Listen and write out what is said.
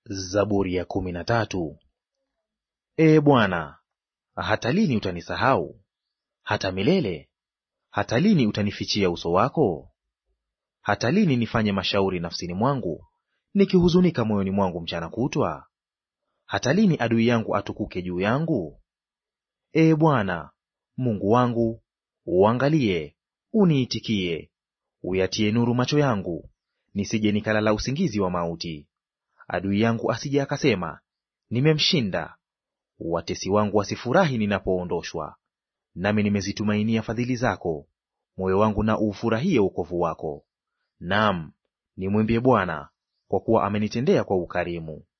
Zaburi ya kumi na tatu. Ee Bwana, hata lini utanisahau? Hata milele? Hata lini utanifichia uso wako? Hata lini nifanye mashauri nafsini mwangu, nikihuzunika moyoni mwangu mchana kutwa? Hata lini adui yangu atukuke juu yangu? Ee Bwana Mungu wangu, uangalie, uniitikie, uyatie nuru macho yangu, nisije nikalala usingizi wa mauti. Adui yangu asije akasema, nimemshinda. Watesi wangu wasifurahi ninapoondoshwa. Nami nimezitumainia fadhili zako, moyo wangu na uufurahie wokovu wako. Naam, nimwimbie Bwana, kwa kuwa amenitendea kwa ukarimu.